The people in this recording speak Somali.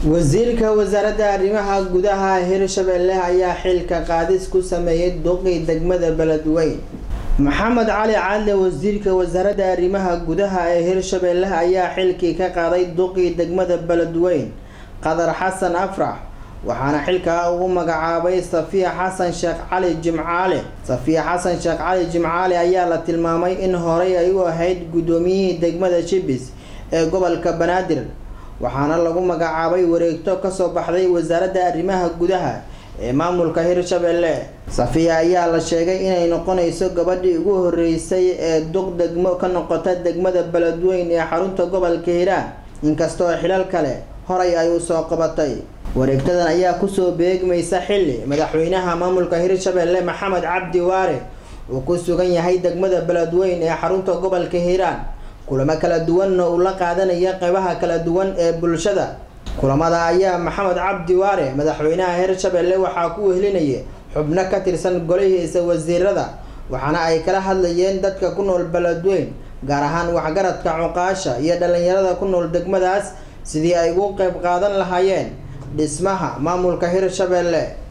wasiirka wasaaradda arrimaha gudaha hirshabelle ayaa xilka qaadis ku sameeyay duqii degmada beledweyn maxamed cali cadle wasiirka wasaaradda arrimaha gudaha ee hirshabelle ayaa xilkii ka qaaday duqii degmada beledweyn qadar xasan afrax waxaana xilkaa ugu magacaabay safiya xasan sheekh cali jimcaale safiya xasan sheekh cali jimcaale ayaa la tilmaamay in horey ay u ahayd guddoomiyihii degmada shibis ee gobolka banaadir waxaana lagu magacaabay wareegto kasoo baxday wasaaradda arrimaha gudaha ee maamulka hirshabelle safiya ayaa la sheegay inay noqonayso gabadhii ugu horeysay ee duq degmo ka noqota degmada beledweyn ee xarunta gobolka hiiraan inkastoo xilal kale horay ay usoo qabatay wareegtadan ayaa kusoo beegmaysa xilli madaxweynaha maamulka hirshabelle maxamed cabdi waare uu ku sugan yahay degmada beledweyn ee xarunta gobolka hiiraan kulamo kala duwanna uu la qaadanaya qeybaha kala duwan ee bulshada kulamada ayaa maxamed cabdi waare madaxweynaha hirshabelle waxaa ku wehelinaya xubno ka tirsan golihiisa wasiirada waxaana ay kala hadlayeen dadka ku nool beledweyn gaar ahaan waxgaradka cuqaasha iyo dhalinyarada ku nool degmadaas sidii ay ugu qeyb qaadan lahaayeen dhismaha maamulka hirshabelle